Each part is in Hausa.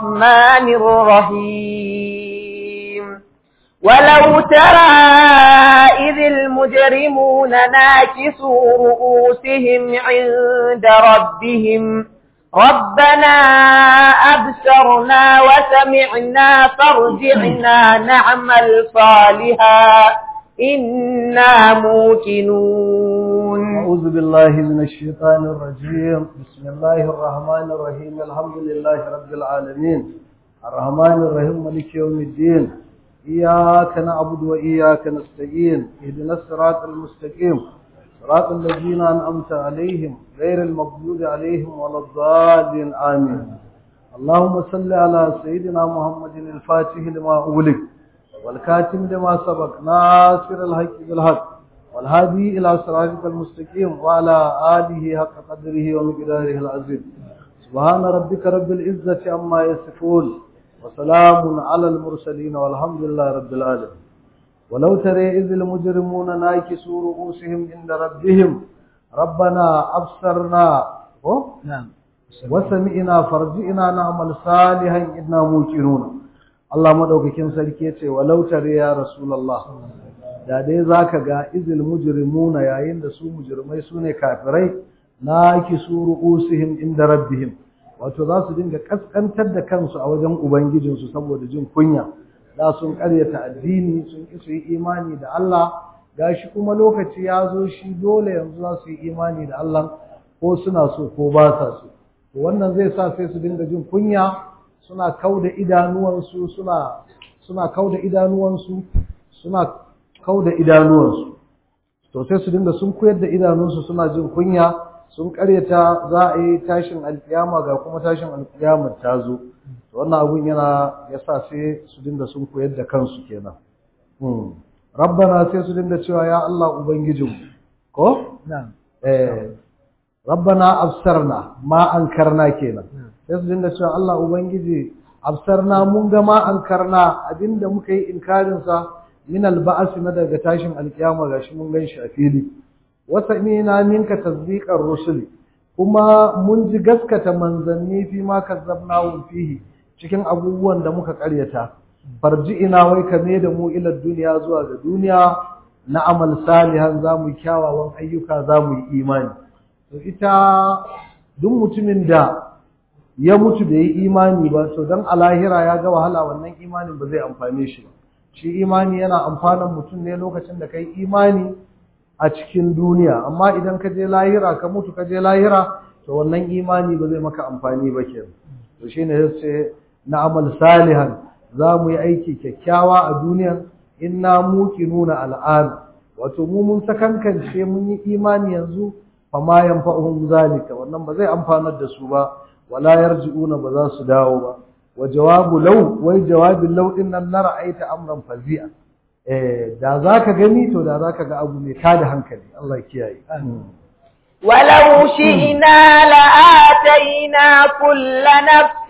الرحمن الرحيم ولو ترى إذ المجرمون ناكسوا رؤوسهم عند ربهم ربنا أبصرنا وسمعنا فارجعنا نعمل صالحا إنا موقنون أعوذ بالله من الشيطان الرجيم بسم الله الرحمن الرحيم الحمد لله رب العالمين الرحمن الرحيم مالك يوم الدين إياك نعبد وإياك نستعين اهدنا الصراط المستقيم صراط الذين أنعمت عليهم غير المغضوب عليهم ولا الضالين آمين اللهم صل على سيدنا محمد الفاتح لما أغلق والكاتم لما سبق ناصر الحق بالحق والهادي إلى صراطك المستقيم وعلى آله حق قدره ومقداره العظيم سبحان ربك رب العزة عما يصفون وسلام على المرسلين والحمد لله رب العالمين ولو ترى إذ المجرمون ناكسوا رؤوسهم عند ربهم ربنا أبصرنا نعم وسمعنا فرجئنا نعمل صالحا إنا موقنون Allah madaukakin sarki yace walau tare ya rasulullah da dai zaka ga izil mujrimuna yayin da su mujrimai sune kafirai na kisuru usihim inda rabbihim wato za su dinga kaskantar da kansu a wajen ubangijinsu saboda jin kunya da sun karyata addini sun ki su yi imani da Allah gashi kuma lokaci ya zo shi dole yanzu za su yi imani da Allah ko suna so ko ba sa so wannan zai sa sai su dinga jin kunya suna kauda idanuwansu suna suna kauda idanuwansu suna kauda idanuwansu to sai su dinga sun koyar da idanunsu suna jin kunya sun karyata za a yi tashin alkiyama ga kuma tashin alkiyama ta zo to wannan abun yana yasa sai su dinga sun koyar da kansu kenan hmm. rabbana sai su dinga cewa ya Allah ubangijinmu ko نعم eh rabbana absarna ma ankarna kenan sai su dinga cewa Allah ubangiji absarna mun ga ma ankarna abinda muka yi inkarin sa min alba'as na daga tashin alkiyama gashi mun gan shi a fili wasa ina minka tasdiqar rusuli kuma mun ji gaskata manzanni fi ma kazzabnahu fihi cikin abubuwan da muka karyata farji ina wai ka da mu ila duniya zuwa ga duniya na amal salihan za mu yi kyawawan ayyuka za mu yi imani to ita duk mutumin da ya mutu da yi imani ba to dan a lahira ya ga wahala wannan imanin ba zai amfane shi ba shi imani yana amfanan mutum ne lokacin da kai imani a cikin duniya amma idan ka je lahira ka mutu ka je lahira to wannan imani ba zai maka amfani ba kenan to shine yace na amal salihan za mu yi aiki kyakkyawa a duniya inna muqinuna al'an wato mu mun sakankance mun yi imani yanzu fa ma yanfa'uhum zalika wannan ba zai amfanar da su ba wala yarji'una ba za su dawo ba wa jawabu law wai jawabin law din nan na ra'aita amran fazi'a eh da zaka gani to da zaka ga abu mai tada hankali Allah ya kiyaye ولو شئنا لآتينا كل نفس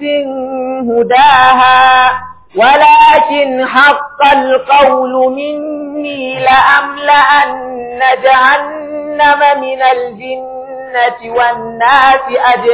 هداها ولكن حق القول مني لأملأن جهنم من الجنة والناس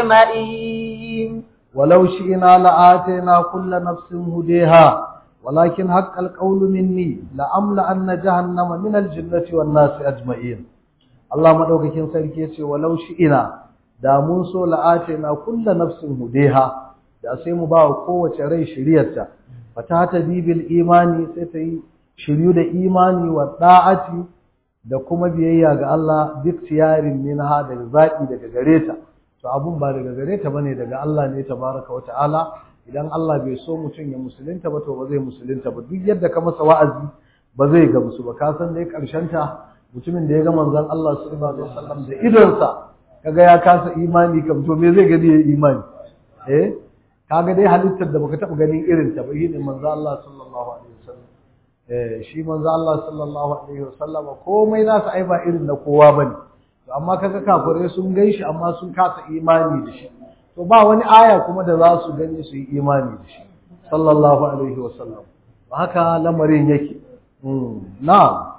أجمعين ولو شئنا لآتينا كل نفس هديها ولكن حق القول مني لأملأن جهنم من الجنة والناس أجمعين Allah madaukakin sarki yace walau ina da mun so la'atina kullu nafsin hudeha da sai mu ba kowace rai shiriyarta fata ta bibil imani sai ta yi shiryu da imani wa da'ati da kuma biyayya ga Allah duk tiyarin minha daga zaki daga gareta to abun ba daga gareta bane daga Allah ne tabaraka wa ta'ala idan Allah bai so mutum ya musulunta ba to ba zai musulunta ba duk yadda ka masa wa'azi ba zai gamsu ba ka san dai karshen ta mutumin da ya ga manzon Allah sallallahu alaihi wasallam da idonsa kaga ya kasa imani kam to me zai gani ya imani eh kaga dai halittar da baka taba ganin irin ta ba shine manzon Allah sallallahu alaihi wasallam eh shi manzon Allah sallallahu alaihi wasallam komai nasa ai ba irin na kowa bane to amma kaga kafirai sun gaishi amma sun kasa imani da shi to ba wani aya kuma da za su gani su yi imani da shi sallallahu alaihi wasallam haka lamarin yake na'am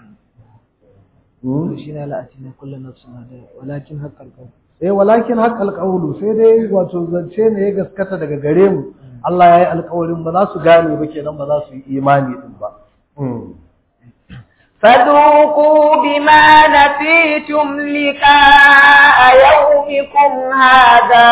shi ne la'atina kullu nafsin hada walakin haqqal qawl eh walakin haqqal qawlu sai dai wato zance ne ya gaskata daga gare mu Allah ya yi alkawarin ba za su gane ba kenan ba za su yi imani din ba فذوقوا بما نسيتم لقاء يومكم هذا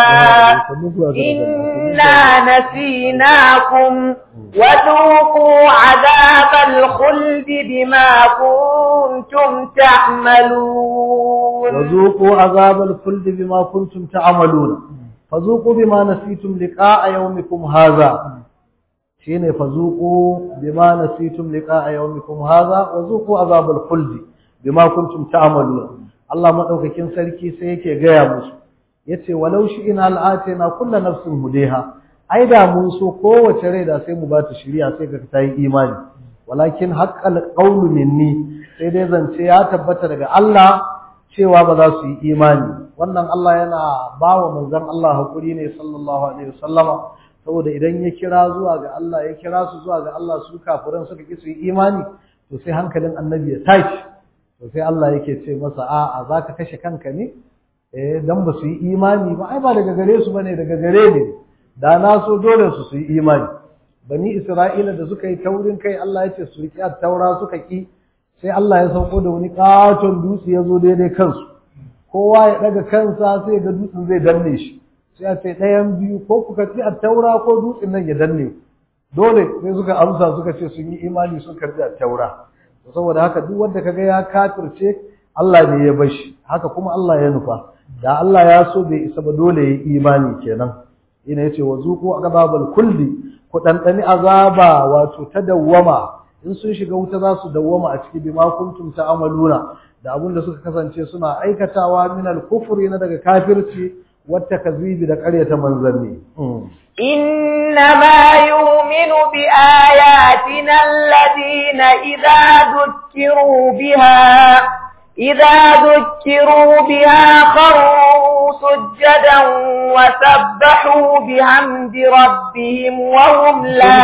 إنا نسيناكم وذوقوا عذاب الخلد بما كنتم تعملون وذوقوا عذاب الخلد بما كنتم تعملون فذوقوا بما نسيتم لقاء يومكم هذا shine fazuqu bima nasitum liqa'a yawmikum hadha wa zuqu azabal khuld bima kuntum ta'malun Allah madaukakin sarki sai yake gaya musu yace walau shi ina al'atina kullu nafsin hudeha ai da mun so kowace rai da sai mu ba ta shiriya sai ka ta yi imani walakin haqqal qawlu minni sai dai zance ya tabbata daga Allah cewa ba za su yi imani wannan Allah yana bawa manzon Allah hakuri ne sallallahu alaihi wasallama saboda idan ya kira zuwa ga Allah ya kira su zuwa ga Allah su kafiran suka ki su yi imani to sai hankalin annabi ya tashi to sai Allah yake ce masa a'a zaka kashe kanka ne eh dan ba su yi imani ba ai ba daga gare su bane daga gare ne da na so dole su su yi imani bani Isra'ila da suka yi taurin kai Allah ya ce su riƙi taura suka ki sai Allah ya sauko da wani katon dutse ya zo daidai kansu kowa ya daga kansa sai ga dutsen zai danne shi sai a ce ɗayan biyu ko ku karɓi attaura ko dutsen nan ya danne dole sai suka amsa suka ce sun yi imani sun karɓi attaura saboda haka duk wanda kaga ya kafirce Allah ne ya bashi haka kuma Allah ya nufa da Allah ya so bai isa ba dole ya imani kenan ina yace wa zuqu azabal kulli ku dandani azaba wato ta dawwama in sun shiga wuta za su dawwama a ciki bima kuntum ta'amaluna da abin da suka kasance suna aikatawa min al-kufri na daga kafirci والتكذيب da ƙaryata manzanni إنما يؤمن بآياتنا الذين إذا ذكروا بها إذا ذكروا بها خروا سجدا وسبحوا بحمد ربهم وهم لا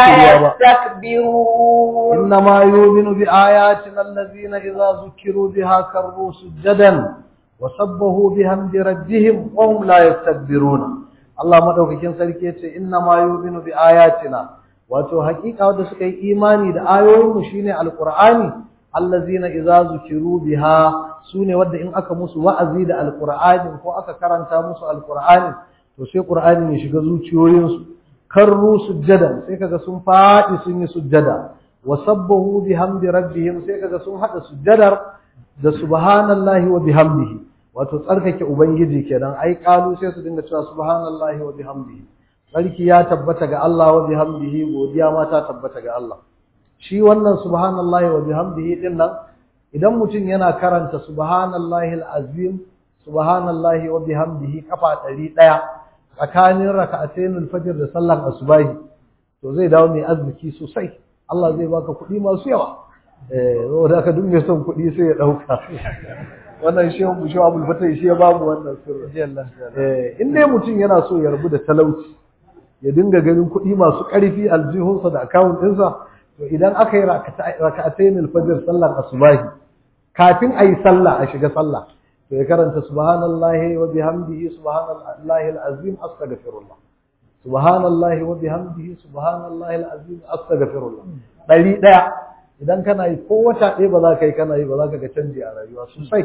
يستكبرون إنما يؤمن بآياتنا الذين إذا ذكروا بها خروا سجدا وسبحوا بحمد ربهم وهم لا يستكبرون Allah madaukakin sarki yace inna ma yu'minu bi ayatina wato hakika wanda suka yi imani da ayoyin mu shine alqur'ani allazina idza zukiru biha sune wanda in aka musu wa'azi da alqur'ani ko aka karanta musu alqur'ani to sai qur'ani ya shiga zuciyoyinsu karru sujjadan sai kaga sun fadi sun yi sujjada wa sabbahu bihamdi rabbihim sai kaga sun hada sujjadar da subhanallahi wa bihamdihi wato tsarkake ubangiji kenan ai kalu sai su dinga cewa subhanallahi wa bihamdihi sarki ya tabbata ga Allah wa bihamdihi godiya ma ta tabbata ga Allah shi wannan subhanallahi wa bihamdihi din nan idan mutum yana karanta subhanallahi alazim subhanallahi wa bihamdihi kafa 100 tsakanin raka'atayn alfajr da sallar asubahi to zai dawo mai arziki sosai Allah zai baka kuɗi masu yawa eh saboda ka duk mai son kuɗi sai ya dauka wannan shi mu shi abul fatai shi ya ba mu wannan sirri eh in dai mutum yana so ya rabu da talauci ya dinga ganin kuɗi masu ƙarfi aljihunsa da account ɗinsa to idan aka yi raka'atayn al-fajr sallar asubahi kafin ayi sallah a shiga sallah to ya karanta subhanallahi wa bihamdihi subhanallahi al-azim astaghfirullah subhanallahi wa bihamdihi subhanallahi al-azim astaghfirullah dari daya idan kana yi ko wata ɗaya ba za ka yi kana yi ba za ka ga canji a rayuwa sosai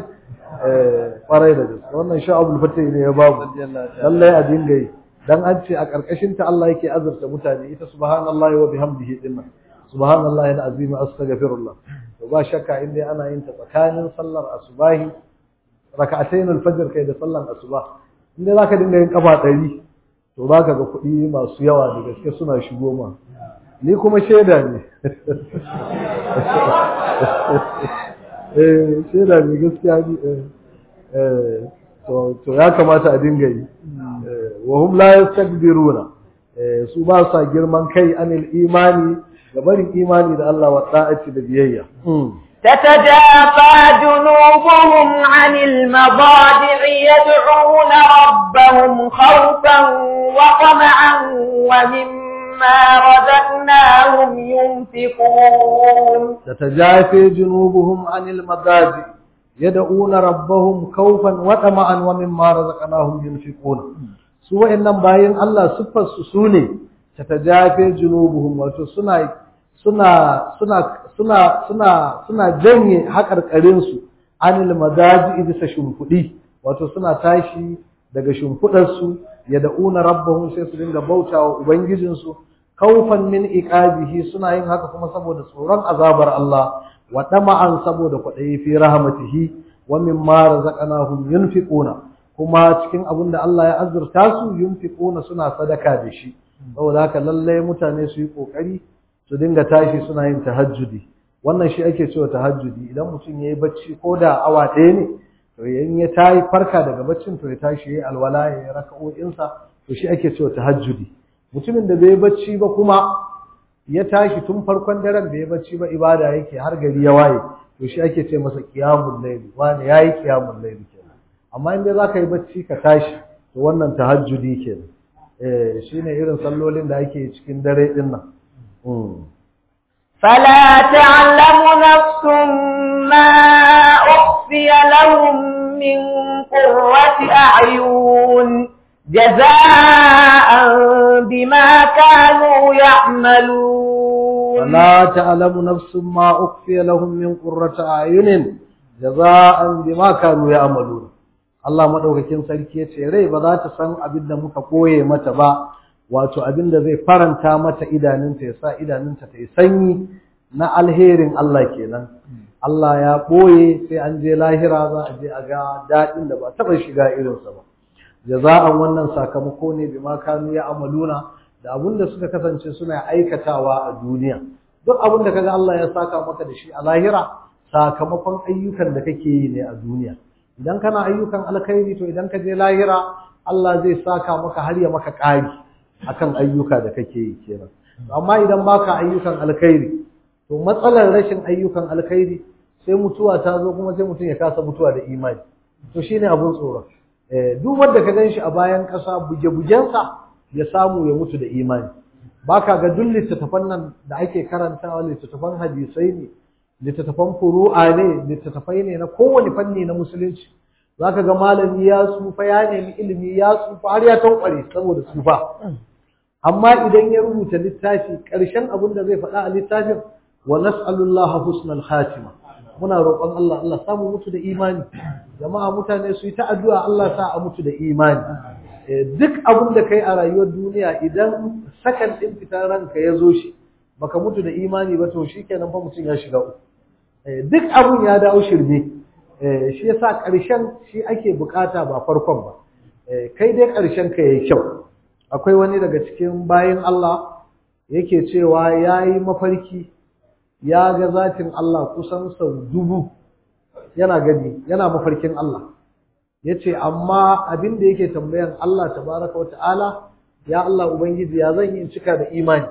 kwarai da gaske wannan sha abul fatih ne ya babu lallai a dinga yi dan an ce a karkashin ta Allah yake azurta mutane ita subhanallahi wa bihamdihi dinnan subhanallahi alazim astaghfirullah to ba shakka inda ana yin ta tsakanin sallar asubahi rak'atayn alfajr kai da sallar asuba inda zaka dinga yin kafa 100 to zaka ga kuɗi masu yawa da gaske suna shigo ma ni kuma shaida ne eh shaida ne gaskiya ni eh to to ya kamata a dinga yi wa hum la yastakbiruna su ba sa girman kai anil imani ga barin imani da Allah wa ta'ati da biyayya تتجافى جنوبهم عن المضاجع يدعون ربهم خوفا وطمعا ومما رزقناهم ينفقون تتجافى جنوبهم عن المضاجع يدعون ربهم خوفا وطمعا ومما رزقناهم ينفقون su wa'annan bayan Allah siffar su sune tatajafe junubuhum wato suna suna suna suna suna suna janye haƙarƙarin su anil madaji bisa shimfiɗi wato suna tashi daga shimfiɗar su yad'una rabbahum sai su dinga bautawa ubangijin su kaufan min iqabihi suna yin haka kuma saboda tsoron azabar Allah wa dama'an saboda kwaɗayi fi rahmatihi wa mimma razaqnahum yunfiquna kuma cikin abin da Allah ya azurta su yunfiquna suna sadaka da shi saboda haka lalle mutane su yi kokari su dinga tashi suna yin tahajjudi wannan shi ake cewa tahajjudi idan mutum yayi bacci ko da awa ɗaya ne to yayin ya tayi farka daga baccin to ya tashi yayi alwala ya yi raka'o'insa to shi ake cewa tahajjudi mutumin da bai bacci ba kuma ya tashi tun farkon daren bai bacci ba ibada yake har gari ya waye to shi ake ce masa qiyamul layl wani yayi qiyamul layl kenan amma in dai zaka yi bacci ka tashi to wannan tahajjudi kenan eh shine irin sallolin da ake cikin dare din nan فلا تعلم نفس ما أخفي لهم من قرة أعين جزاء بما كانوا يعملون فلا تعلم نفس ما أخفي لهم من قرة أعين جزاء بما كانوا يعملون Allah madaukakin sarki ya ce rai ba za ta san abin da muka koye mata ba wato abin da zai faranta mata idanunta ya sa idanunta ta yi sanyi na alherin Allah kenan Allah ya ɓoye sai an je lahira za a je a ga daɗin da ba taɓa shiga irinsa ba jaza'an wannan sakamako ne bima kanu ya amaluna da abin da suka kasance suna aikatawa a duniya duk abin da kaga Allah ya saka maka da shi a lahira sakamakon ayyukan da kake yi ne a duniya idan kana ayyukan alkhairi to idan ka je lahira Allah zai saka maka har ya maka ƙari akan ayyuka da kake yi kenan amma idan baka ayyukan alkhairi to matsalar rashin ayyukan alkhairi sai mutuwa ta zo kuma sai mutum ya kasa mutuwa da imani to shine abun tsoro eh duk wanda ka ganshi a bayan ƙasa buge-bugensa ya samu ya mutu da imani baka ga duk littattafan nan da ake karantawa littattafan hadisai ne littattafan furu'a ne littattafai ne na kowane fanni na musulunci zaka ga malami ya tsufa ya nemi ilimi ya tsufa har ya tankware saboda tsufa amma idan ya rubuta littafi ƙarshen abin da zai faɗa a littafin wa nas'alullaha husnal khatima muna roƙon Allah Allah samu mutu da imani jama'a mutane su yi ta addu'a Allah sa a mutu da imani duk abin da kai a rayuwar duniya idan sakan din fitar ranka ya zo shi baka mutu da imani ba to shikenan fa mutum ya shiga uku duk abun ya dawo shirme shi yasa ƙarshen shi ake bukata ba farkon ba kai dai ƙarshen ka yayi kyau akwai wani daga cikin bayin Allah yake cewa yayi mafarki ya ga zatin Allah kusan sau dubu yana gani yana mafarkin Allah yace amma abin da yake tambayan Allah tabaraka wa ta'ala ya Allah ubangiji ya zan yi in cika da imani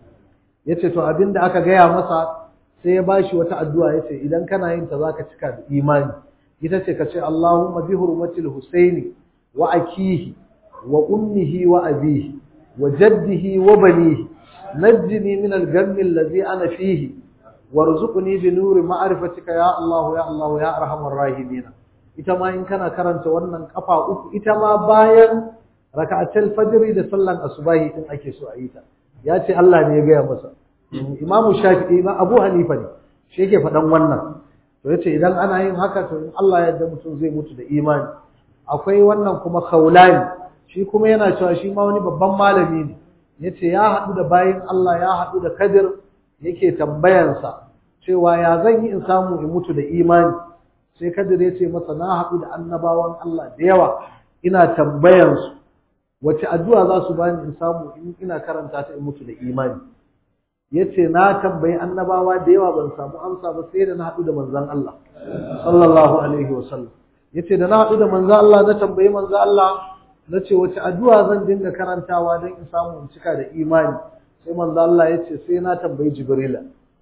yace to abin da aka gaya masa sai ya bashi wata addu'a yace idan kana yin ta zaka cika da imani ita ce kace Allahumma bi hurmatil Husaini wa akihi wa ummihi wa abihi wa jaddihi wa banihi najjini min al-ghammi alladhi ana fihi warzuqni bi nuri ma'rifatika ya Allah ya Allah ya arhamar rahimin ita ma in kana karanta wannan kafa uku ita ma bayan raka'atul fajr da sallan asubahi din ake so a yi ta ya ce Allah ne ya gaya masa Imam Shafi'i ma Abu Hanifa ne shi yake faɗan wannan to yace idan ana yin haka to in Allah ya yarda mutum zai mutu da imani akwai wannan kuma Khawlani shi kuma yana cewa shi ma wani babban malami ne yace ya haɗu da bayin Allah ya haɗu da Kadir yake tambayansa cewa ya zan yi in samu in mutu da imani sai Kadir ya ce masa na haɗu da annabawan Allah da yawa ina tambayansu wace addu'a za su bani in samu in ina karanta ta in mutu da imani yace na tambayi annabawa da yawa ban samu amsa ba sai da na haɗu da manzon Allah sallallahu alaihi wasallam yace da na haɗu da manzon Allah na tambayi manzon Allah na ce wace addu'a zan dinga karantawa don in samu in cika da imani sai manzon Allah yace sai na tambayi Jibrila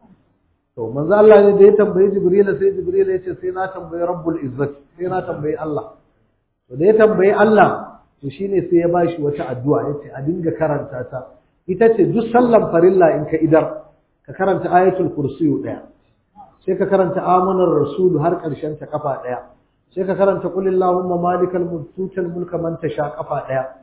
to manzon Allah ne da ya tambayi Jibrila sai Jibrila yace sai na tambayi Rabbul Izzati sai na tambayi Allah to da ya tambayi Allah to shine sai ya bashi wata addu'a yace a dinga karanta ta ita ce duk sallan farilla in ka idar ka karanta ayatul kursiyu daya sai ka karanta amanar rasul har karshen ta kafa daya sai ka karanta qul illahumma malikal mulki tutal mulka man tasha kafa daya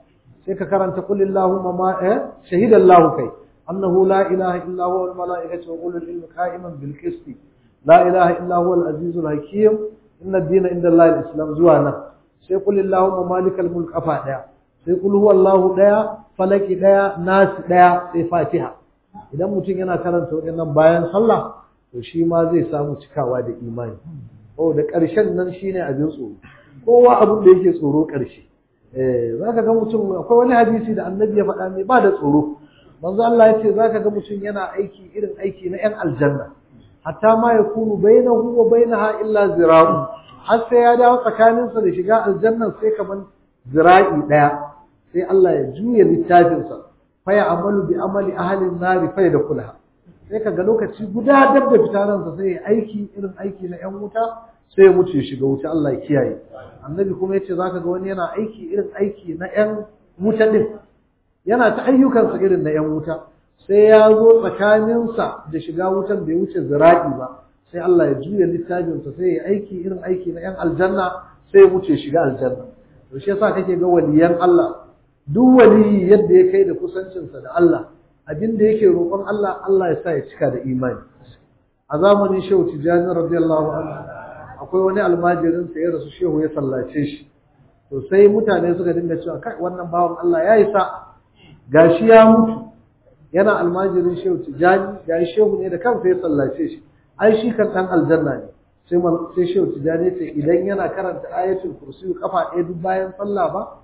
sai ka karanta qul illahumma ma eh shahidallahu kai annahu la ilaha illa huwa wal malaikatu wa ulul ilmi qa'iman bil qist la ilaha illa huwa al azizul hakim inna ad-dina inda allahi al-islam zuwa nan sai qul illahumma malikal mulk afa daya sai qul huwallahu daya falaki daya nas daya sai fatiha idan mutum yana karanta waɗannan bayan sallah to shi ma zai samu cikawa da imani oh da ƙarshen nan shine abin tsoro kowa abin da yake tsoro ƙarshe eh zaka ga mutum akwai wani hadisi da annabi ya faɗa mai ba da tsoro manzo Allah ya ce zaka ga mutum yana aiki irin aiki na 'yan aljanna hatta ma yakunu bainahu wa bainaha illa zira'u har sai ya dawo tsakaninsa da shiga aljanna sai kaman zira'i daya sai Allah ya juya littafinsa fa ya amalu bi amali ahli an-nar fa yadkhulaha sai kaga lokaci guda dab da fitaransa sai ya aiki irin aiki na 'yan wuta sai ya mutu ya shiga wuta Allah ya kiyaye annabi kuma yace zaka ga wani yana aiki irin aiki na 'yan wuta din yana ta ayyukansa irin na 'yan wuta sai ya zo tsakaninsa da shiga wutan bai wuce zira'i ba sai Allah ya juya littafinsa sai ya aiki irin aiki na 'yan aljanna sai ya wuce shiga aljanna to shi yasa kake ga waliyan Allah duk waliyi yadda ya kai da kusancinsa da Allah abin da yake roƙon Allah Allah ya sa ya cika da imani a zamanin Shehu Tijjani radiyallahu anhu akwai wani almajirin sa ya rasu Shehu ya sallace shi to sai mutane suka dinga cewa kai wannan bawan Allah ya yi sa gashi ya mutu yana almajirin shehu tijani ga shehu ne da kansa ya sallace shi ai shi kan dan aljanna ne sai sai shehu tijani ce idan yana karanta ayatul kursi kafa ɗaya duk bayan sallah ba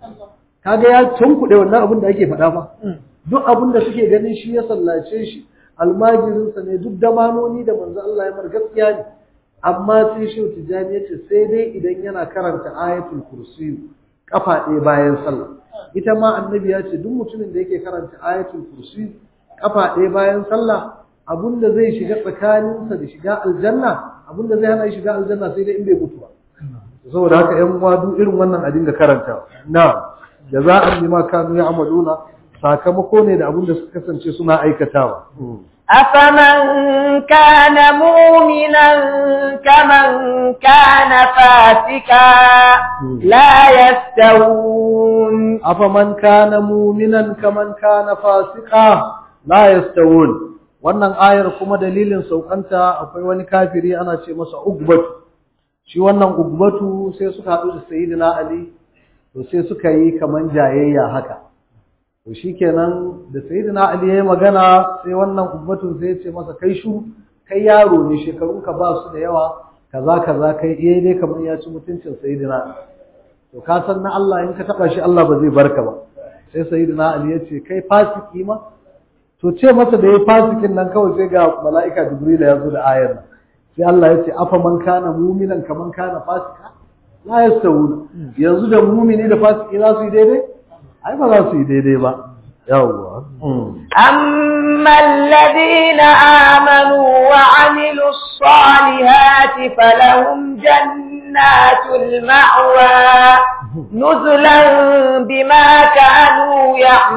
kaga ya tunkuɗe wannan abin da ake faɗa fa duk abin da suke ganin shi ya sallace shi almajirinsa ne duk damanoni da manzo Allah ya mar gaskiya ne amma sai shehu tijani ya ce sai dai idan yana karanta ayatul kursi kafa ɗaya bayan sallah ita ma annabi ya ce duk mutumin da yake karanta ayatul kursi kafa ɗaya bayan sallah abinda zai shiga tsakaninsa da shiga aljanna abinda zai hana shiga aljanna sai dai in bai mutu ba saboda haka ƴan uwa duk irin wannan a dinga karanta na jaza'an bima kanu ya'maluna sakamako ne da abinda suka kasance suna aikatawa أفمن كان مؤمنا كمن كان فاسقا لا يستوون أفمن كان مؤمنا كمن كان فاسقا لا يستوون wannan ayar kuma dalilin saukanta akwai wani kafiri ana ce masa ugbatu shi wannan ugbatu sai suka haɗu da sayyidina ali to sai suka yi kaman jayayya haka to shikenan da sayyidina ali yayi magana sai wannan ubbatun sai ya ce masa kai shu kai yaro ne shekarun ka ba su da yawa kaza kaza kai eh dai kamar ya ci mutuncin sayyidina to ka san na Allah in ka taba shi Allah ba zai barka ba sai sayyidina ali ya ce kai fasiki ma to ce masa da yayi fasikin nan kawai sai ga mala'ika jibril ya zo da ayar nan sai Allah ya ce afa man kana mu'minan kaman kana fasika la yastawuna yanzu da mu'mini da fasiki za su yi daidai ai ba za su yi daidai ba yawwa أما الذين آمنوا وعملوا الصالحات فلهم جنات المأوى نزلا بما كانوا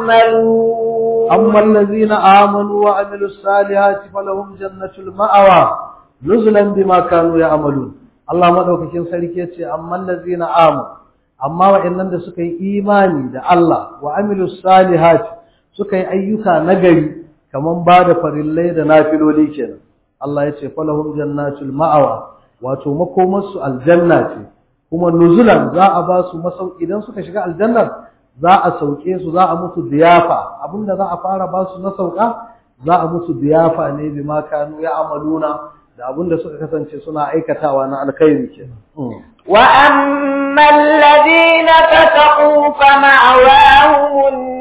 يعملون أما الذين آمنوا وعملوا الصالحات فلهم جنة المأوى نزلا بما كانوا يعملون الله مدوكين سركي yace amma allazina amanu amma wa'annan da suka yi imani da Allah wa amilus salihat suka yi ayyuka nagari kaman ba da farillai da nafiloli kenan Allah ya ce falahum jannatul ma'awa wato makomarsu aljanna ce kuma nuzulan za a ba su masauki idan suka shiga aljannar za a sauke su za a musu diyafa abinda za a fara ba su na sauka za a musu diyafa ne bi ma kanu ya amaluna da abinda suka kasance suna aikatawa na alkhairi kenan وأما الذين فسقوا فمأواهم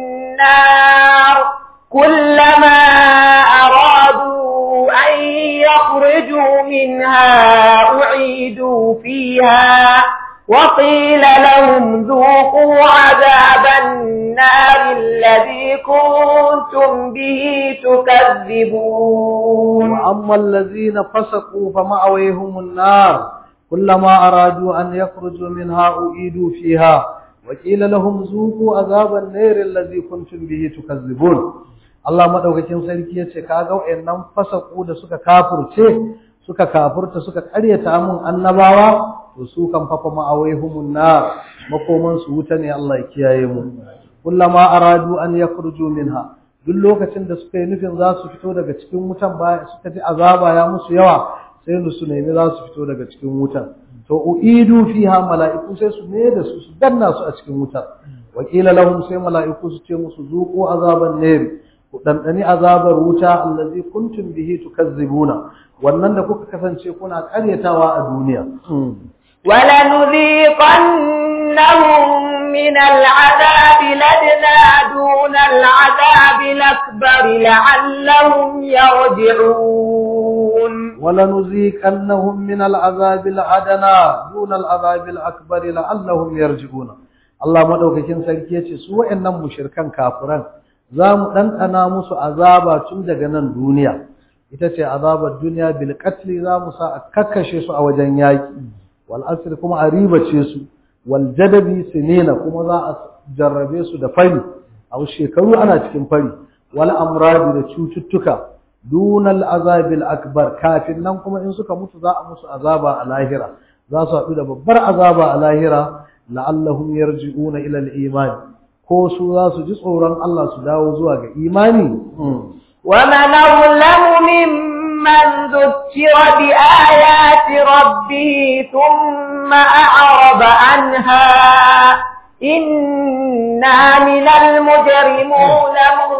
النار كلما أرادوا أن يخرجوا منها أعيدوا فيها وقيل لهم ذوقوا عذاب النار الذي كنتم به تكذبون وأما الذين فسقوا فمأويهم النار كلما أرادوا أن يخرجوا منها أعيدوا فيها وقيل لهم ذوقوا عذاب النار الذي كنتم به تكذبون Allah madaukakin sarki yace kaga wayannan fasaku da suka kafirce suka kafurta suka karyata mun annabawa to su kan fafa ma'awaihumun nar makoman su wuta ne Allah ya kiyaye mu kullama aradu an yakhruju minha duk lokacin da suka yi nufin za su fito daga cikin wutan ba suka ji azaba ya musu yawa sai su nemi za su fito daga cikin wutan to uidu fiha mala'iku sai su ne da su su danna su a cikin wutar wakila lahum sai mala'iku su ce musu zuqu azaban nar ku dandani azabar wuta allazi kuntum bihi tukazzibuna wannan da kuka kasance kuna karyatawa a duniya ولنذيقنهم من العذاب لدنا دون العذاب الأكبر لعلهم يرجعون ولنذيقنهم من العذاب الأدنى دون العذاب الأكبر لعلهم يرجعون Allah madaukakin sarki yace su wayannan mushrikan kafiran za mu ɗanɗana musu azaba tun daga nan duniya ita ce azabar duniya bil qatli za mu sa a kakkashe su a wajen yaki wal asr kuma a ribace su wal jadabi sinina kuma za a jarrabe su da fari a shekaru ana cikin fari wal amradi da cututtuka dunal azabil akbar kafin nan kuma in suka mutu za a musu azaba a lahira za su haɗu da babbar azaba a lahira la'allahum yarji'una ila al-iman ko su za su ji tsoron Allah su dawo zuwa ga imani ومن أظلم ممن ذكر بآيات ربه ثم أعرض عنها إنا من المجرمون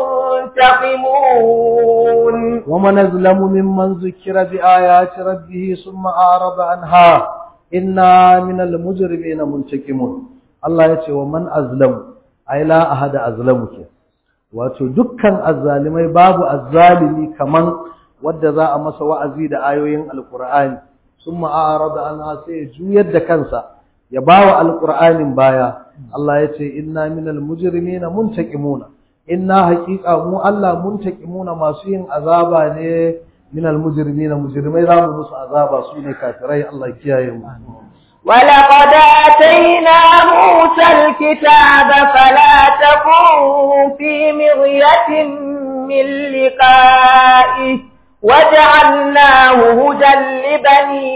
منتقمون ومن أظلم ممن ذكر بآيات ربه ثم أعرض عنها إنا من المجرمين منتقمون الله يقول ومن أظلم أي لا أحد أظلمك wato dukkan azzalimai babu azzalimi kaman wadda za a masa wa'azi da ayoyin alqur'ani summa a'rada anha sai juyar da kansa ya bawa alqur'anin baya Allah ya ce inna minal mujrimina muntaqimuna inna haqiqa mu Allah muntaqimuna masu yin azaba ne minal mujrimina mujrimai za mu musu azaba su ne kafirai Allah kiyaye mu ولقد آتينا موسى الكتاب فلا تكن في مرية من لقائه وجعلناه هدى لبني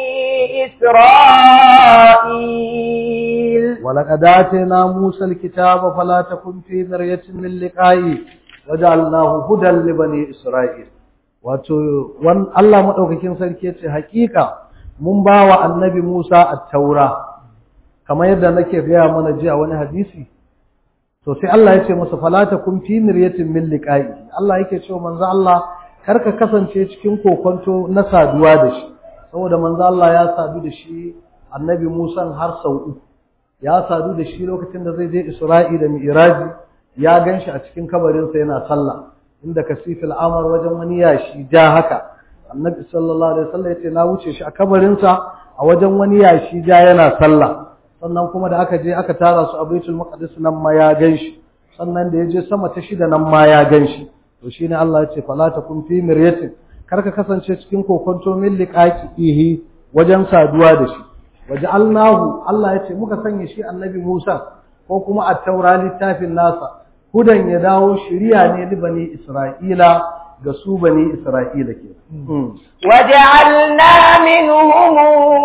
إسرائيل ولقد آتينا موسى الكتاب فلا تكن في مرية من لقائه وجعلناه هدى لبني إسرائيل wato wan Allah madaukakin sarki yace hakika mun bawa annabi Musa at-taura kamar yadda nake gaya mana jiya wani hadisi to sai Allah yace masa fala takum fi miryatin min liqa'i Allah yake cewa manzo Allah karka kasance cikin kokonto na saduwa da shi saboda manzo Allah ya sadu da shi annabi Musa har sau uku ya sadu da shi lokacin da zai je Isra'i da Mi'raji ya ganshi a cikin kabarinsa yana sallah inda kasifil amar wajen wani yashi ja haka annabi sallallahu alaihi wasallam yace na wuce shi a kabarinsa a wajen wani yashi ja yana sallah sannan kuma da aka je aka tara su a Baitul Maqdis nan ma ya ganshi sannan da ya je sama ta shida nan ma ya ganshi to shine Allah ya ce fala takum fi miryatin karka kasance cikin kokonto min liqaqihi wajen saduwa da shi waja'alnahu Allah ya ce muka sanya shi annabi Musa ko kuma at-taura littafin nasa hudan ya dawo shiriya ne li bani Isra'ila ga su bani Isra'ila ke وجعلنا منهم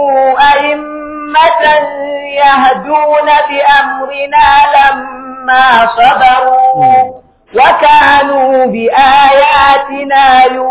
أئمة يهدون بأمرنا لما صبروا وكانوا بآياتنا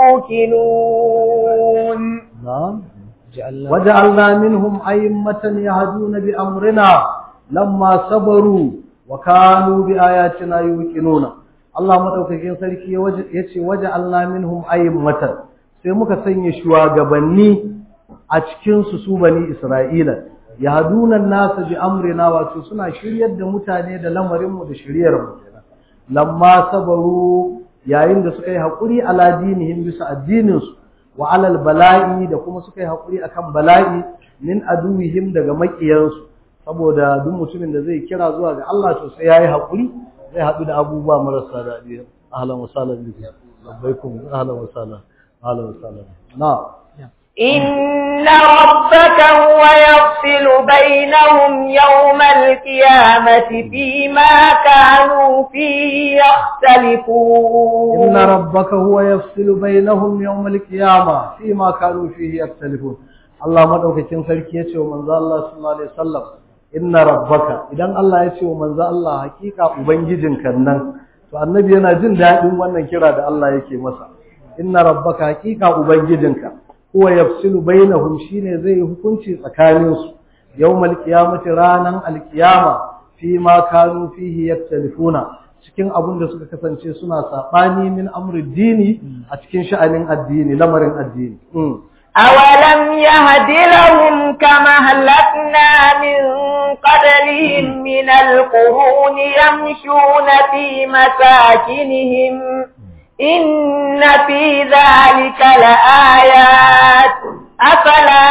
يوقنون نعم وجعلنا منهم أئمة يهدون بأمرنا لما صبروا وكانوا بآياتنا يوقنون Allah madaukakin sarki yace waja'alna minhum a'immatan sai muka sanya shugabanni a cikin su su bani Isra'ila yahduna an-nasa bi amrina wato suna shiryar da mutane da lamarin mu da shiryar mu lamma sabaru yayin da suka yi hakuri ala dinihim bisa addinin su wa alal bala'i da kuma suka yi hakuri akan bala'i min aduwihim daga makiyansu saboda duk mutumin da zai kira zuwa ga Allah to sai yayi hakuri zai haɗu da abubuwa marasa daɗi ahlan wa sahlan biki labbaikum ahlan wa sahlan ahlan wa sahlan na إن ربك هو يفصل بينهم يوم القيامة فيما كانوا فيه يختلفون إن ربك هو يفصل بينهم يوم القيامة فيما كانوا فيه يختلفون Allah madaukakin sarki ya ce wa manzo Allah sallallahu alaihi wasallam inna rabbaka idan Allah ya ce wa manzo Allah hakika ubangijinka nan to annabi yana jin daɗin wannan kira da Allah yake masa inna rabbaka hakika ubangijinka huwa yafsilu bainahum shine zai hukunci tsakanin su yawmal qiyamati ranan alqiyama fi ma kanu fihi yaktalifuna cikin abun da suka kasance suna sabani min amri dini a cikin sha'anin addini lamarin addini أولم يهد لهم كما هلكنا من قبلهم من القرون يمشون في مساكنهم إن في ذلك لآيات أفلا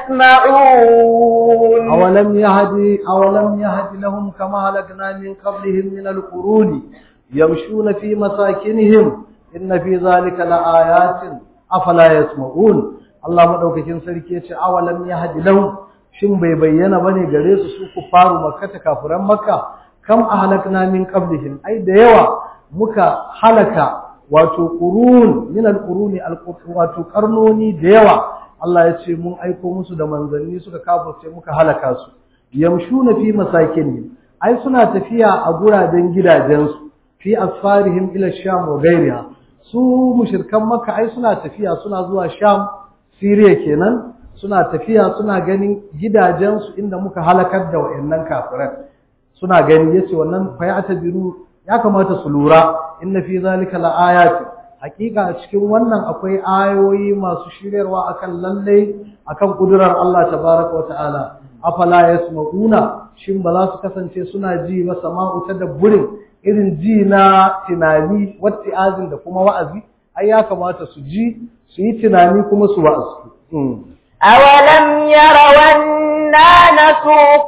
يسمعون أولم يهد أولم يهد لهم كما هلكنا من قبلهم من القرون يمشون في مساكنهم إن في ذلك لآيات أفلا يسمعون Allah madaukakin sarki yace awalam yahdi lahum shin bai bayyana bane gare su su kufaru makka ta kafiran makka kam ahlakna min qablihim ai da yawa muka halaka wato qurun min alquruni wato karnoni da yawa Allah yace mun aiko musu da manzanni suka kafirce muka halaka su yamshuna fi masakin ai suna tafiya a guraden gidajensu fi asfarihim ila sham wa ghayriha su mushrikan makka ai suna tafiya suna zuwa sham Siriya kenan suna tafiya suna ganin gidajensu inda muka halakar da wayannan kafiran suna gani yace wannan fa ya tabiru ya kamata su lura inna fi zalika laayatin hakika a cikin wannan akwai ayoyi masu shiryarwa akan lalle akan kudurar Allah tabaraka wataala afala yasmauna shin ba za su kasance suna ji ba sama'u tadabburin irin ji na tunani watti'azin da kuma wa'azi ai ya kamata su ji su yi tunani kuma su wa'azu. أولم يروا أنا نسوق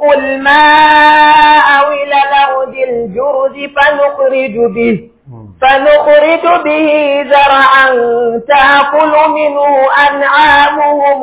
الماء إلى الأرض الجرز فنخرج به فنخرج به زرعا تأكل منه أنعامهم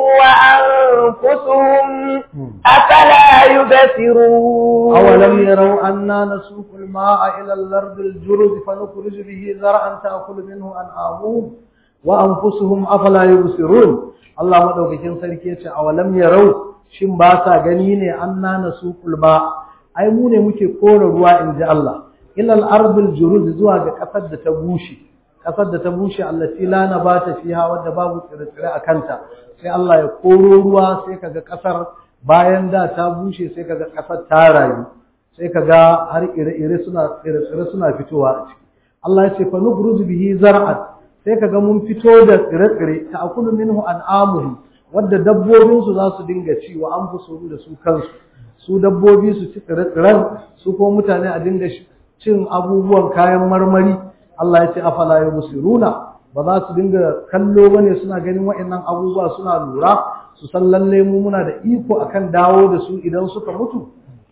وأنفسهم أفلا يبصرون أولم يروا أنا نسوق الماء إلى الأرض الجرز فنخرج به زرعا تأكل منه أنعامهم وأنفسهم أفلا يبصرون Allah madaukakin sarki yace awalam yarau shin ba sa gani ne anna nasuqul ma ai mu ne muke kore ruwa inji Allah ilal ardil juruz zuwa ga kasar da ta bushe kasar da ta bushe allati la nabata fiha wadda babu tsire-tsire a kanta sai Allah ya koro ruwa sai kaga kasar bayan da ta bushe sai kaga kasar ta rayu sai kaga har ire-ire suna tsire-tsire suna fitowa a ciki Allah ya ce fa nukhruju bihi zar'an sai kaga mun fito da tsire-tsire ta akulu minhu an'amuhum wadda dabbobin su za su dinga ci wa anfusuhum da su kansu su dabbobi su ci tsire-tsiren su ko mutane a dinga cin abubuwan kayan marmari Allah ya ce afala yubsiruna ba za su dinga kallo bane suna ganin waɗannan abubuwa suna lura su san lalle mu muna da iko akan dawo da su idan suka mutu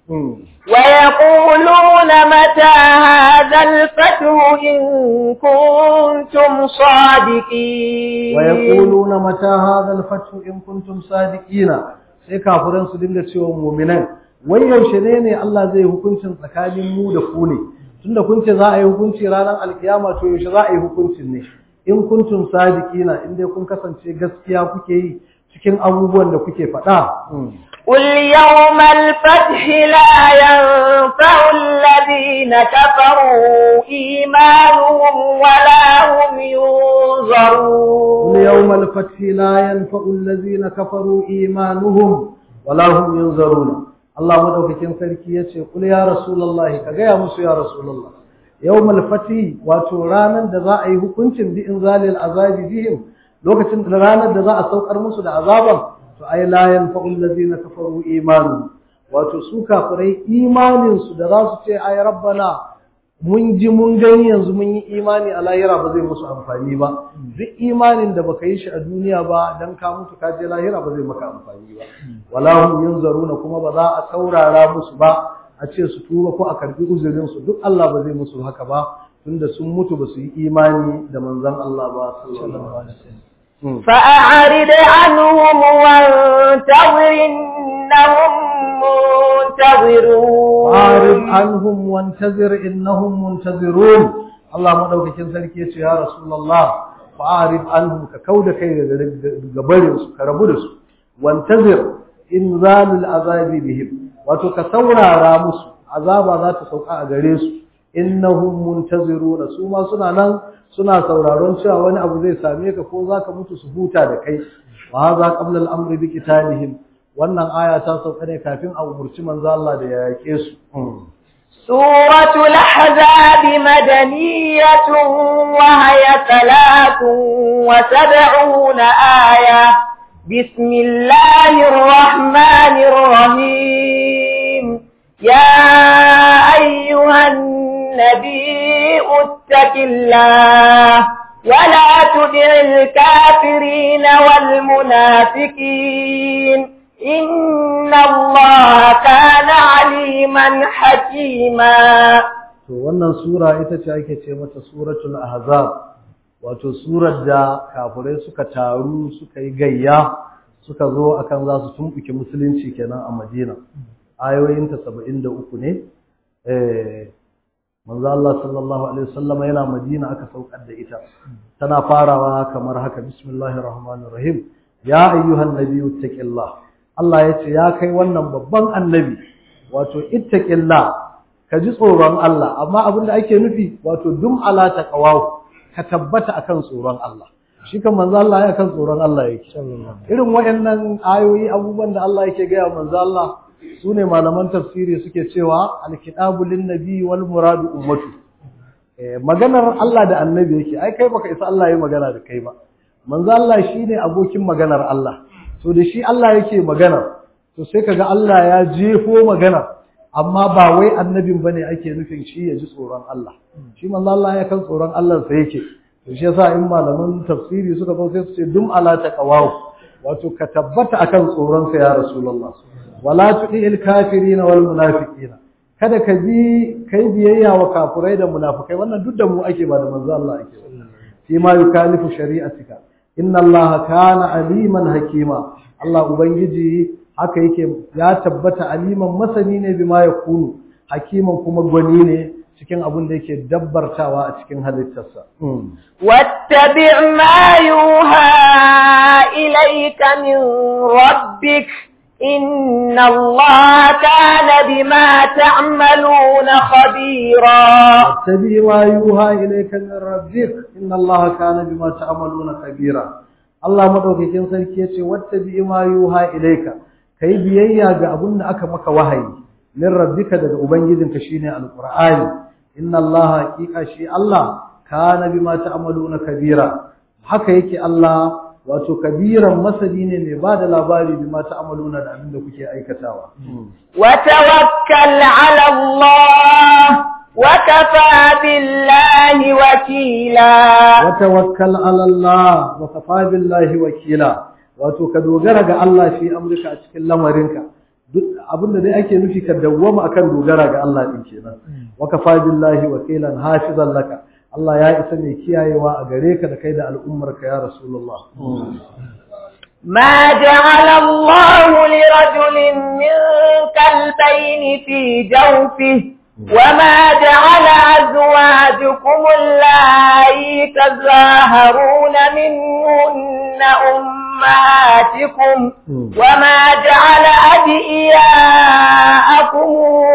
ويقولون متى هذا الفتح إن كنتم صادقين ويقولون متى هذا الفتح إن كنتم صادقين sai kafiran su dinga cewa mu'minan wai yaushe ne ne Allah zai hukuncin tsakanin mu da ku ne tunda kun ce za a yi hukunci ranar alkiyama to yaushe za a yi hukuncin ne in kuntum sadiqina in dai kun kasance gaskiya kuke yi cikin abubuwan da kuke faɗa قل يوم الفتح لا ينفع الذين كفروا إيمانهم ولا هم ينظرون قل يوم الفتح لا ينفع الذين كفروا إيمانهم ولا هم ينظرون الله مدوكين sarki yace kul ya rasulullahi ka gaya musu ya rasulullah yawmal fati wato ranan da za a yi hukuncin bi inzalil azabi bihim lokacin da ranar da za a saukar musu da azaban to ai la yanfa'u allazina kafaru imanu wato su kafirai imanin su da za su ce ai rabbana mun ji mun gani yanzu mun yi imani a lahira ba zai musu amfani ba duk imanin da baka yi shi a duniya ba dan ka mutu ka je lahira ba zai maka amfani ba wala hum yunzaruna kuma ba za a saurara musu ba a ce su tuba ko a karbi uzurin su duk Allah ba zai musu haka ba tunda sun mutu ba su yi imani da manzon Allah ba sallallahu alaihi wasallam فأعرض عنهم وانتظر إنهم منتظرون فأعرض عنهم وانتظر إنهم منتظرون الله مدوكين sarki yace ya rasulullah fa'arid anhum ka kauda kai daga gabarin su ka rabu da su wantazir inzalul azabi bihim wato ka saurara musu azaba za ta sauka a gare su innahum muntaziruna su ma suna nan suna sauraron cewa wani abu zai same ka ko zaka mutu su huta da kai wa hadha qabla al-amri bi qitalihim wannan aya ta sauka ne kafin a umurci manzo Allah da ya yake su سورة الأحزاب مدنية وهي ثلاث وسبعون آية بسم الله الرحمن الرحيم يا أيها النبي اتق الله ولا تدع الكافرين والمنافقين إن الله كان عليما حكيما to wannan sura ita ce ake ce mata suratul ahzab wato surar da kafirai suka taru suka yi gayya suka zo akan za su tumbuke musulunci kenan a Madina ayoyinta 73 ne eh manzo Allah sallallahu alaihi wasallam yana Madina aka saukar da ita tana farawa kamar haka bismillahir rahmanir rahim ya ayyuhan nabiyyu taqillah Allah ya ce ya kai wannan babban annabi wato ittaqillah ka ji tsoron Allah amma abin da ake nufi wato dum ala taqawahu ka tabbata akan tsoron Allah shi kan manzo Allah ya kan tsoron Allah yake irin wayannan ayoyi abubuwan da Allah yake ga manzo Allah sune malaman tafsiri suke cewa alkitabu lin nabi wal muradu ummatu maganar Allah da annabi yake ai kai baka isa Allah ya magana da kai ba manzo Allah shine abokin maganar Allah to da shi Allah yake magana to sai kaga Allah ya jefo magana amma ba wai annabin bane ake nufin shi ya ji tsoron Allah shi manzo Allah ya kan tsoron Allah sai yake to shi yasa in malaman tafsiri suka zo sai su ce dum ala taqawahu wato ka tabbata akan tsoron sa ya rasulullah wala tudil kafirin wal munafiqina kada ka bi kai biyayya wa kafirai da munafikai wannan duk da mu ake ba da manzo Allah ake fi ma yukalifu shari'atika inna allaha kana aliman hakima Allah ubangiji haka yake ya tabbata aliman masani ne bima yakunu hakiman kuma gwani ne cikin abin da yake dabbartawa a cikin halittarsa واتبع ما يوحى إليك من ربك إن الله كان بما تعملون خبيرا واتبع ما يوحى إليك من ربك إن الله كان بما تعملون خبيرا Allah madaukakin sarki yace wattabi ma yuha ilayka kai biyayya ga abun da aka maka wahayi min rabbika daga ubangijinka shine alqur'ani inna allaha haqiqa shi Allah kana bima ta'maluna kabira haka yake Allah wato kabiran masani ne mai bada labari bima ta'maluna da abin da kuke aikatawa wa tawakkal 'ala Allah wa kafa billahi wakila wa tawakkal 'ala Allah wa kafa billahi wakila wato ka dogara ga Allah fi amrika a cikin lamarinka duk abinda dai ake nufi ka dawwama akan dogara ga Allah din kenan wa kafa billahi wakilan hafizan laka Allah ya isa mai kiyayewa a gare ka da kai da al'ummarka ya Rasulullah. ما جعل الله لرجل من كلبين في جوفه وما جعل أزواجكم اللائي تظاهرون منهن أمهاتكم وما جعل أدئياءكم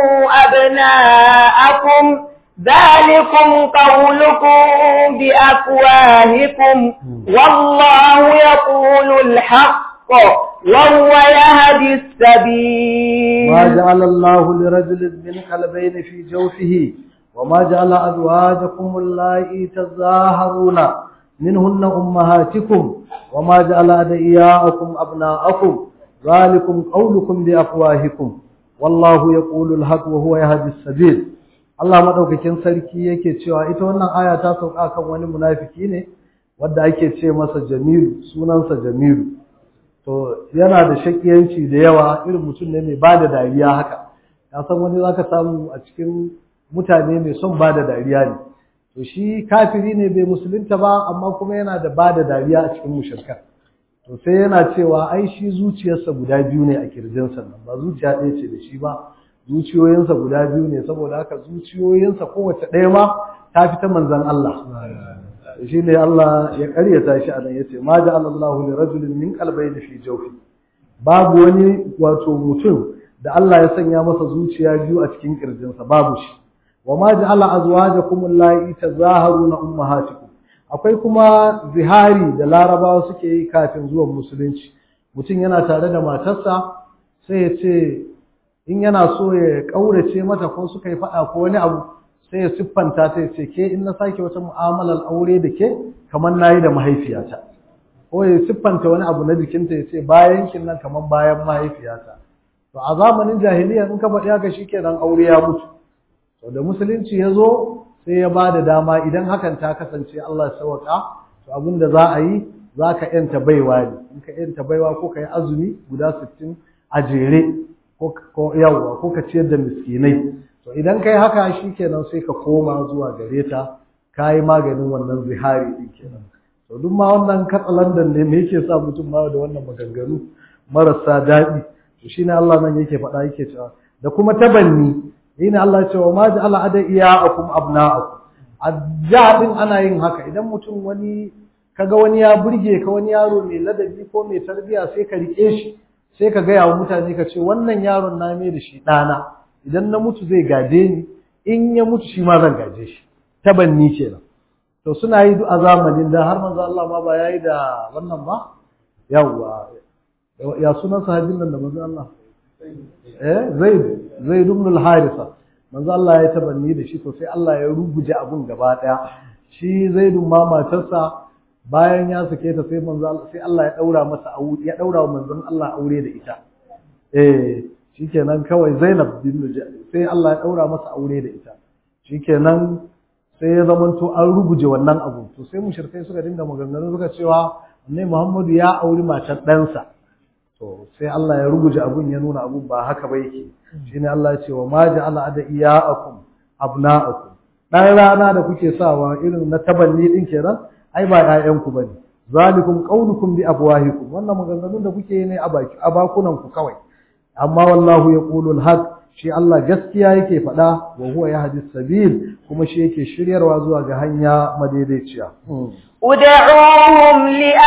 أبناءكم ذلكم قولكم بأفواهكم والله يقول الحق وهو يهدي السبيل ما جعل الله لرجل من قلبين في جوفه وما جعل أزواجكم اللائي تظاهرون منهن أمهاتكم وما جعل أدئياءكم أبناءكم ذلكم قولكم بأفواهكم والله يقول الحق وهو يهدي السبيل Allah madaukakin sarki yake cewa ita wannan aya ta sauka kan wani munafiki ne wanda ake ce masa Jamilu sunansa Jamilu to yana da shakiyanci da yawa irin mutum ne mai bada dariya haka ka san wani zaka samu a cikin mutane mai son bada dariya ne to shi kafiri ne bai musulunta ba amma kuma yana da bada dariya a cikin mushrikan to sai yana cewa ai shi zuciyarsa guda biyu ne a kirjinsa nan ba zuciya ɗaya ce da shi ba zuciyoyinsa guda biyu ne saboda haka zuciyoyinsa kowace ɗaya ma ta fi ta manzan Allah shi ne Allah ya ƙaryata shi a nan ya ce ma da Allahu li rajulin min qalbayni fi jawfi babu wani wato mutum da Allah ya sanya masa zuciya biyu a cikin kirjinsa babu shi wa ma ja'ala azwajakum allati tazaharuna ummahatikum akwai kuma zihari da larabawa suke yi kafin zuwan musulunci mutum yana tare da matarsa sai ya ce in yana so ya kaurace mata ko suka yi faɗa ko wani abu sai ya siffanta ta ya ce ke in na sake wata mu'amalar aure da ke kamar nayi da mahaifiyata ko ya siffanta wani abu na jikinta ya ce bayan kin nan kamar bayan mahaifiyata to a zamanin jahiliya in ka faɗi haka shikenan aure ya mutu to da musulunci ya zo sai ya ba da dama idan hakan ta kasance Allah ya sauka to abin da za a yi za ka yanta baiwa ne in ka yanta baiwa ko ka yi azumi guda sittin a jere ko yawwa ko ka ciyar da miskinai to idan ka yi haka shikenan sai ka koma zuwa gare ta ka yi maganin wannan zihari din kenan to duk ma wannan katsalandan ne me yake sa mutum ma da wannan maganganu marasa daɗi to shine Allah nan yake faɗa yake cewa da kuma tabanni shine Allah ya ce wa ma ja'ala adaiyakum abna'akum adda din ana yin haka idan mutum wani kaga wani ya burge ka wani yaro mai ladabi ko mai tarbiya sai ka rike shi sai ka gaya wa mutane ka ce wannan yaron na mai da shi ɗana idan na mutu zai gaje ni in ya mutu shi ma zan gaje shi tabanni kenan to suna yi a zamanin da har manzo Allah ma ba yayi da wannan ba yawwa ya sunan sahabin nan da manzo Allah eh Zaid Zaid ibn al-Harisa manzo Allah ya tabanni da shi to sai Allah ya ruguje abun gaba daya shi Zaid ma matarsa bayan ya sake ta sai manzo sai Allah ya daura masa aure ya daura wa manzon Allah aure da ita eh shikenan kawai Zainab bin sai Allah ya daura masa aure da ita shikenan sai ya zamanto an ruguje wannan abu to sai mushrikai suka dinga maganganu suka cewa annabi Muhammadu ya auri matar ɗansa to sai Allah ya ruguje abun ya nuna abun ba haka ba yake shine Allah ya ce wa ma ja'ala adiyaakum abna'akum dan rana da kuke sawa irin na tabanni din kenan ai ba ƴaƴanku bane zalikum qaulukum bi afwahikum wannan maganganun da kuke ne a baki a bakunan ku kawai amma wallahu yaqulu al-haq shi Allah gaskiya yake faɗa wa huwa yahdi sabil kuma shi yake shiryarwa zuwa ga hanya madaidaiciya ادعوهم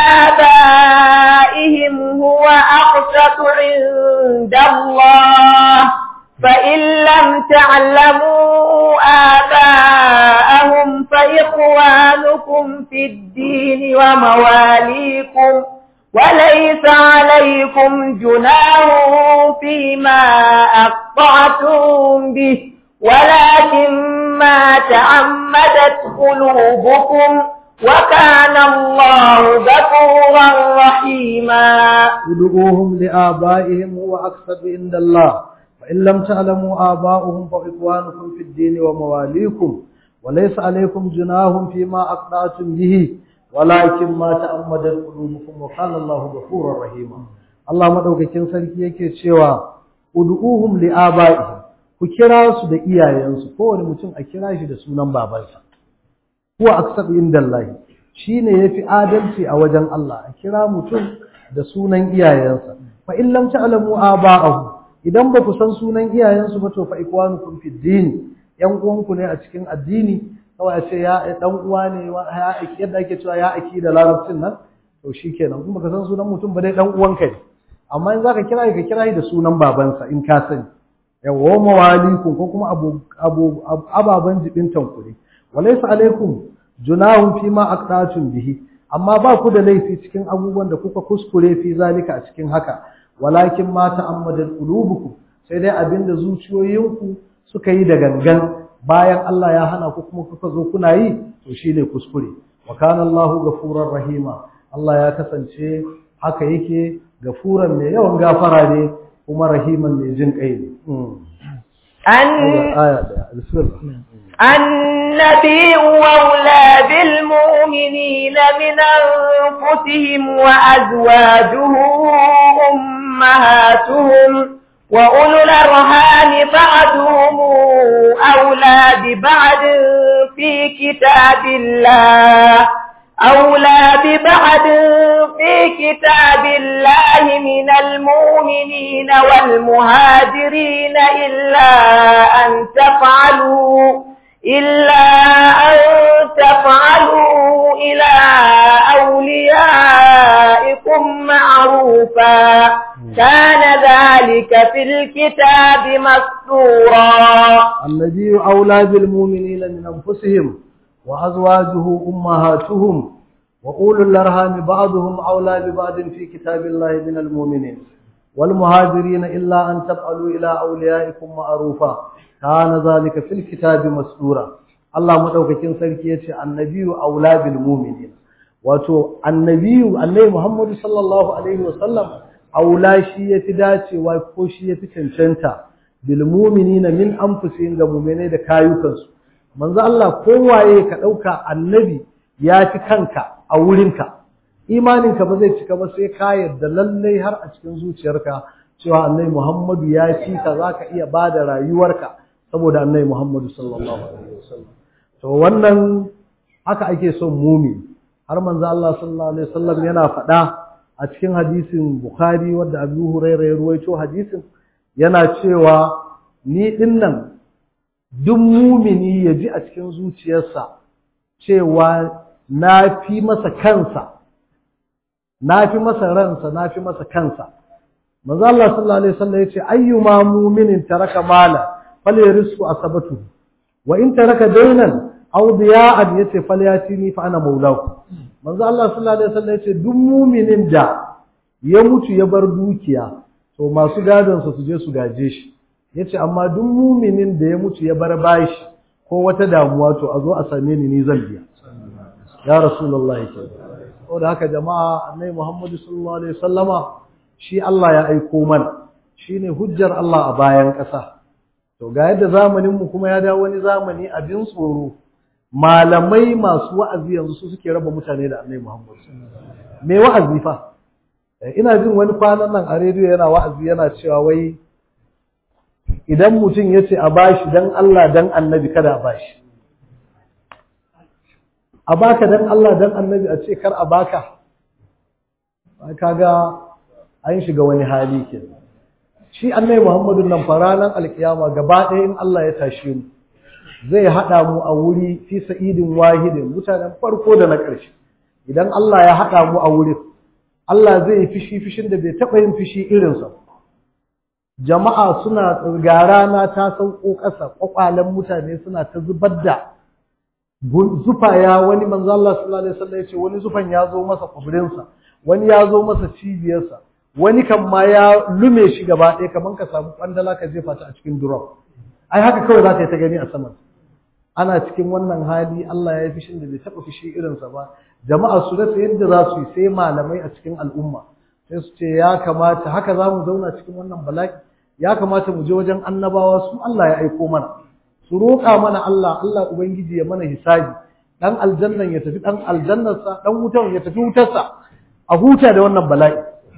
لآبائهم هو أقسط عند الله فإن لم تعلموا آباءهم فإخوانكم في الدين ومواليكم وليس عليكم جناح فيما أقطعتم به ولكن ما تعمدت قلوبكم وكان الله غفورا رحيما ادعوهم لآبائهم هو أقصد عند الله فإن لم تعلموا آباؤهم فإخوانكم في الدين ومواليكم وليس عليكم جناح فيما أقطعتم به ولكن ما تأمدت قلوبكم وكان الله غفورا رحيما Allah madaukakin sarki yake cewa ud'uhum li abaihim ku kira su da iyayensu kowane mutum a kira shi da sunan babansa huwa aqsadu indallahi shine yafi adalci a wajen Allah a kira mutum da sunan iyayensa fa in lam ta'lamu aba'ahu idan ba ku san sunan iyayensu ba to fa ikwanukum fid din yan uwanku ne a cikin addini kawai a ce ya dan uwa ne ya yadda ake cewa ya aki da larabcin nan to shikenan kuma baka san sunan mutum ba dai dan uwanka ne amma in zaka kira ka kira da sunan babansa in ka sani yawa mawalikum ko kuma abu abu ababan jibintan ku ne walaysa alaikum junahun fi ma aqtatun bihi amma ba ku da laifi cikin abubuwan da kuka kuskure fi zalika a cikin haka walakin ma ta'ammadat qulubukum sai dai abinda zuciyoyinku suka yi da gangan bayan Allah ya hana ku kuma kuka zo kuna yi to shine kuskure wa kana Allahu ghafurur rahima Allah ya kasance haka yake gafuran mai yawan gafara ne kuma rahiman mai jin kai ne aya bismillah النبي أولى بالمؤمنين من أنفسهم وأزواجه أمهاتهم وأولو الأرحام بعضهم أولى ببعض في كتاب الله أولى ببعض في كتاب الله من المؤمنين والمهاجرين إلا أن تفعلوا إلا أن تفعلوا إلى أوليائكم معروفا كان ذلك ذلك في الكتاب مسطورا النبي أولى بالمؤمنين من أنفسهم وأزواجه أمهاتهم وأولو الأرحام بعضهم أولى ببعض في كتاب الله من المؤمنين والمهاجرين إلا أن تفعلوا إلى أوليائكم معروفا كان ذلك في الكتاب مسطورا الله مدوكاكين sarki yace annabiyu aula bil mu'minin wato annabiyu annabi Muhammad sallallahu alaihi wasallam aula shi yafi dacewa ko shi yafi cancanta bil mu'minina min anfusihim ga mu'minai da kayukansu manzo Allah kowaye ka dauka annabi ya fi kanka a wurinka imaninka ba zai cika ba sai ka yarda lallai har a cikin zuciyarka cewa annabi Muhammadu ya fi ka zaka iya bada rayuwarka saboda annabi Muhammadu sallallahu alaihi wasallam to wannan haka ake son mumi har manzo Allah sallallahu alaihi wasallam yana faɗa a cikin hadisin Bukhari wanda Abu Hurairah ya ruwaito hadisin yana cewa ni dinnan duk mumini ya ji a cikin zuciyarsa cewa na fi masa kansa na fi masa ransa na fi masa kansa manzo Allah sallallahu alaihi wasallam yace ayyuma mu'minin taraka mala falyarisku asabatu wa in taraka daynan aw diya'an yace falyatini fa ana maulahu manzo Allah sallallahu alaihi wasallam yace duk mu'minin da ya mutu ya bar dukiya to masu gadon su je su gaje shi yace amma duk mu'minin da ya mutu ya bar bashi ko wata damuwa to a zo a same ni ni zan biya ya rasulullahi saboda haka jama'a annabi Muhammad sallallahu alaihi wasallama shi Allah ya aiko mana shine hujjar Allah a bayan ƙasa to ga yadda zamanin mu kuma ya dawo wani zamani abin tsoro malamai masu wa'azi yanzu su suke raba mutane da annabi Muhammad me wa'azi fa ina jin wani kwanan nan a rediyo yana wa'azi yana cewa wai idan mutum ya ce a bashi dan Allah dan annabi kada a bashi a baka dan Allah dan annabi a ce kar a baka kaga an shiga wani hali ke shi annabi Muhammadu nan faranan alkiyama gaba ɗaya in Allah ya tashe mu zai haɗa mu a wuri fi sa'idin wahidin mutanen farko da na ƙarshe idan Allah ya haɗa mu a wurin Allah zai yi fishi fishin da bai taɓa yin fishi irinsa jama'a suna ga rana ta sauko ƙasa ƙwaƙwalen mutane suna ta zubar da zufa ya wani manzo Allah sallallahu alaihi wasallam yace wani zufan ya zo masa kubrinsa wani ya zo masa cibiyarsa wani kan ma ya lume shi gaba ɗaya kaman ka samu kwandala ka jefa ta a cikin drum ai haka kawai za ka yi ta gani a saman ana cikin wannan hali Allah ya yi fishin da bai taɓa fishi irinsa ba jama'a su rasa yadda za su yi sai malamai a cikin al'umma sai su ce ya kamata haka za mu zauna cikin wannan bala'i ya kamata mu je wajen annabawa su Allah ya aiko mana su roƙa mana Allah Allah ubangiji ya mana hisabi dan aljannan ya tafi dan aljannarsa dan wutan ya tafi wutarsa a huta da wannan bala'i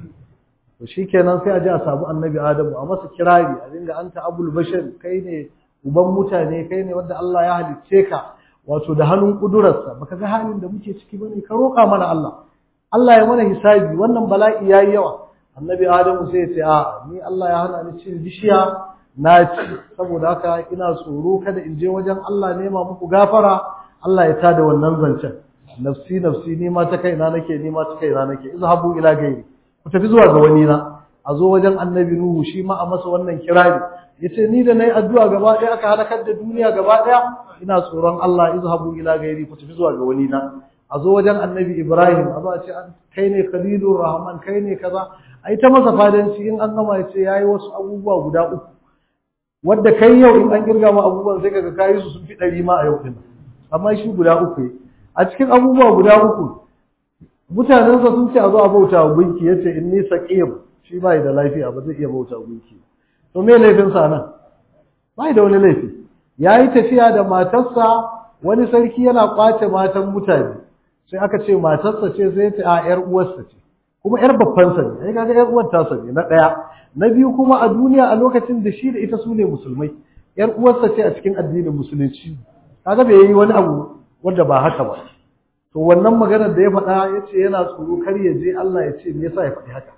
to shikenan sai a je a samu annabi Adamu a masa kirari a dinga anta abul bashar kai ne uban mutane kai ne wanda Allah ya halicce ka wato da hannun kudurarsa baka ga halin da muke ciki bane ka roƙa mana Allah Allah ya mana hisabi wannan bala'i yayi yawa annabi Adamu sai ya ce a ni Allah ya hana ni cin bishiya na ci saboda haka ina tsoro kada in je wajen Allah nema muku gafara Allah ya tada wannan zancen nafsi nafsi ni ma ta kaina nake ni ma ta kaina nake izhabu ila gairi ku tafi zuwa ga wani na a zo wajen annabi nuhu shi ma a masa wannan kirari yace ni da nayi addu'a gaba ɗaya aka halakar da duniya gaba ɗaya ina tsoron Allah izhabu ila gairi ku tafi zuwa ga wani na a zo wajen annabi ibrahim a zo a ce kai ne khalilur rahman kai ne kaza ai ta masa fadanci in an gama ya ce yayi wasu abubuwa guda uku wadda kai yau in an kirga ma abubuwan sai kaga kayi su sun fi ɗari ma a yau din amma shi guda uku ne a cikin abubuwa guda uku mutanensa sun ce a zo a bauta wa gunki yace inni saqim shi bai da lafiya ba zai iya bauta wa gunki to me laifin sa nan bai da wani laifi yayi tafiya da matarsa wani sarki yana kwace matan mutane sai aka ce matarsa ce sai ta a yar uwarsa ce kuma yar babban sa ne ai kaga yar uwar ta ne na daya na biyu kuma a duniya a lokacin da shi da ita su ne musulmai yar uwarsa ce a cikin addinin musulunci kaga bai yi wani abu wanda ba haka ba to wannan maganar da ya faɗa ya ce yana tsoro kar ya je Allah ya ce me yasa ya faɗi haka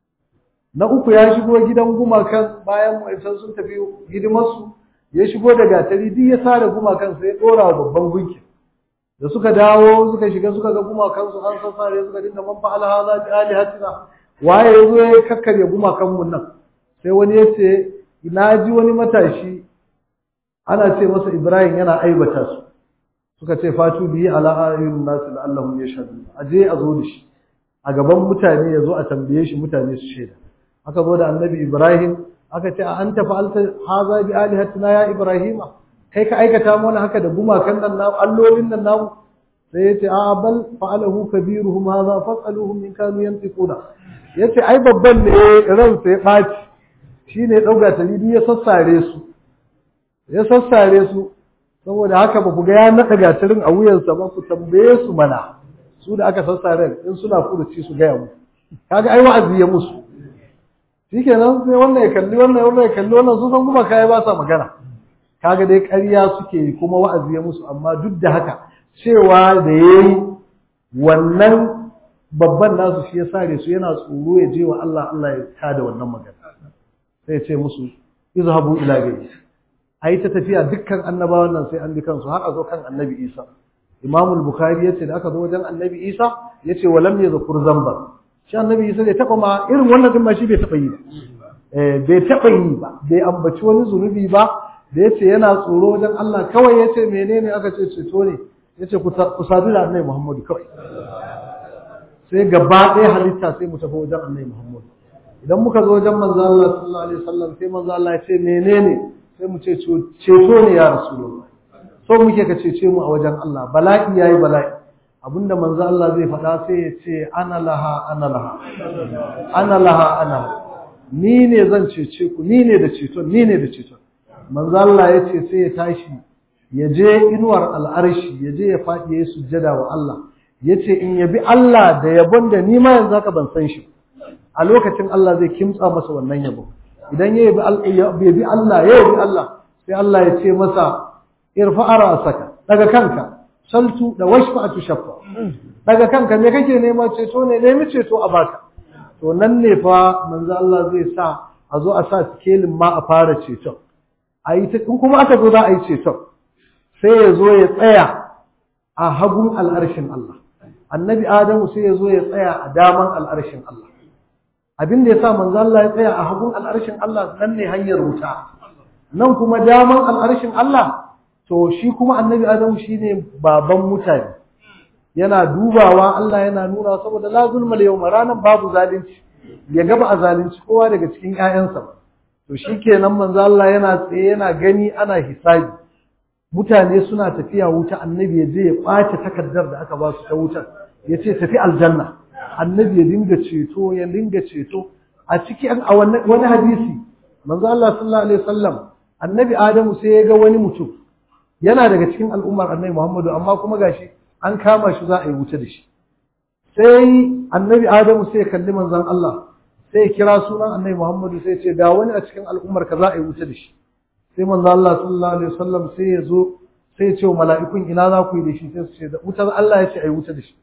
na uku ya shigo gidan gumakan bayan mu'aisan sun tafi hidimarsu ya shigo da gatari duk ya sare gumakan sai ya ɗora wa babban gunki da suka dawo suka shiga suka ga gumakan su an sassare suka dinga man fa'ala hadha bi alihatina waye yazo ya kakkarya gumakan mun nan sai wani ya ce na ji wani matashi ana ce masa Ibrahim yana aibata su suka ce fatu biyi ala ayyun nasu la'allahum yashhadun aje a zo da shi a gaban mutane ya zo a tambaye shi mutane su shaida aka zo da annabi Ibrahim aka ce a anta fa'alta haza bi alihatina ya Ibrahima kai ka aikata mana haka da gumakan nan namu allolin nan namu sai yace a bal fa'alahu kabiruhum hadha fas'aluhum in kanu yantiquna yace ai babban ne ran sai baci shine dauga talibi ya sassare su ya sassare su saboda haka ba ku ga ya naɗa gatarin a wuyansa ba ku tambaye su mana su da aka sassare in suna furuci su gaya mu kaga ai wa'azi ya musu shikenan sai wannan ya kalli wannan wannan ya kalli wannan su san kuma kai ba sa magana kaga dai ƙarya suke yi kuma wa'azi ya musu amma duk da haka cewa da yayi wannan babban nasu shi ya sare su yana tsoro ya je wa Allah Allah ya tada wannan magana sai ya ce musu izhabu ila gairi a yi ta tafiya dukkan annabawan nan sai an bi kansu har a zo kan annabi isa imamul bukhari ya ce da aka zo wajen annabi isa ya ce walam ya zakur zambar shi annabi isa bai taɓa ma irin wannan din ma shi bai taɓa yi ba bai taɓa yi ba bai ambaci wani zunubi ba da ya ce yana tsoro wajen allah kawai ya ce menene aka ce ceto ne ya ce ku sadu da annabi muhammadu kawai sai gaba ɗaya halitta sai mu tafi wajen annabi muhammadu idan muka zo wajen manzo allah sallallahu alaihi wasallam sai manzo allah ya ce menene sai mu ce ceto ne ya rasulullah so muke ka cece mu a wajen Allah bala'i yayi bala'i abinda manzo Allah zai faɗa sai ya ce ana laha ana laha ana laha ana ni ne zan cece ku ni ne da ceton ni ne da ceton manzo Allah ya ce sai ya tashi ya je inuwar al'arshi ya je ya faɗi ya sujjada wa Allah ya ce in yabi Allah da yabon da ni ma yanzu haka ban san shi a lokacin Allah zai kimtsa masa wannan yabon idan ya yabi Allah ya yabi Allah sai Allah ya ce masa irfa'a ra'saka daga kanka saltu da washfa'atu shaffa daga kanka me kake nema ceto ne nemi ceto a baka to nan ne fa manzo Allah zai sa a zo a sa sikelin ma a fara ceton ayi ta in kuma aka zo za a yi ceton sai ya zo ya tsaya a hagun al'arshin Allah annabi Adamu sai ya zo ya tsaya a daman al'arshin Allah abin da ya sa manzo Allah ya tsaya a hagun al'arshin Allah nan ne hanyar wuta nan kuma daman al'arshin Allah to shi kuma annabi Adamu shine baban mutane yana dubawa Allah yana nuna saboda la zulma yawma ranan babu zalunci ya gaba a zalunci kowa daga cikin ƴaƴansa ba to shikenan manzo Allah yana tsaye yana gani ana hisabi mutane suna tafiya wuta annabi ya je ya ɓace takardar da aka ba su ta wutar ya ce tafi aljanna annabi ya dinga ceto ya dinga ceto a ciki a wani hadisi manzo Allah sallallahu alaihi wasallam annabi Adamu sai ya ga wani mutum yana daga cikin al'ummar annabi Muhammadu amma kuma gashi an kama shi za a yi wuta da shi sai annabi Adamu sai ya kalli manzon Allah sai ya kira sunan annabi Muhammadu sai ya ce ga wani a cikin al'ummar ka za a yi wuta da shi sai manzo Allah sallallahu alaihi wasallam sai ya zo sai ya ce wa mala'ikun ina za ku yi da shi sai su ce da wutar Allah ya ce a yi wuta da shi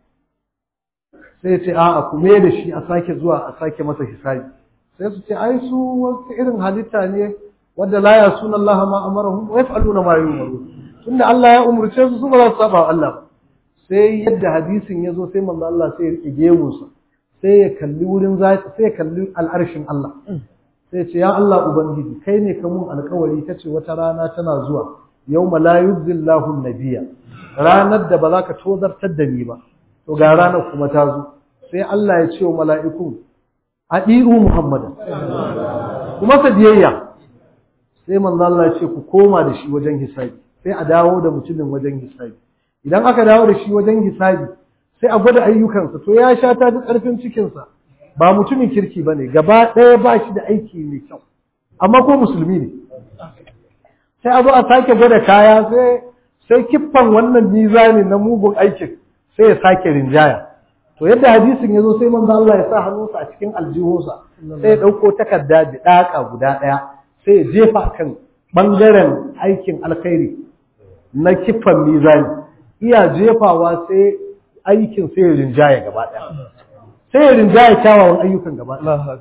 sai ya ce a'a ku me da shi a sake zuwa a sake masa hisabi sai su ce ai su wasu irin halitta ne wanda la ya sunan Allah ma amarahum wa yaf'aluna ma yu'maru tunda Allah ya umurce su su ba za su saba Allah ba sai yadda hadisin ya zo sai manzo Allah sai ya rike gemunsa sai ya kalli wurin sai ya kalli al'arshin Allah sai ce ya Allah ubangiji kai ne ka mun alƙawari kace wata rana tana zuwa yawma la yuzillahu nabiyya ranar da ba za ka tozartar da ni ba to ga ranar kuma ta zo sai Allah ya ce wa mala'iku adi'u muhammadan kuma sa biyayya sai manzo Allah ya ce ku koma da shi wajen hisabi sai a dawo da mutumin wajen hisabi idan aka dawo da shi wajen hisabi sai a gwada ayyukansa to ya sha ta duk ƙarfin cikinsa ba mutumin kirki ba ne gaba ɗaya ba shi da aiki mai kyau amma ko musulmi ne sai a zo a sake gwada kaya sai sai kiffan wannan mizani na mugun aikin sai ya sake rinjaya to yadda hadisin ya zo sai manzo Allah ya sa hannunsa a cikin aljihunsa sai ya ɗauko takarda da ɗaka guda ɗaya sai ya jefa kan ɓangaren aikin alkhairi na kiffan mizani iya jefawa sai aikin sai ya rinjaya gaba ɗaya sai ya rinjaya kyawawan ayyukan gaba ɗaya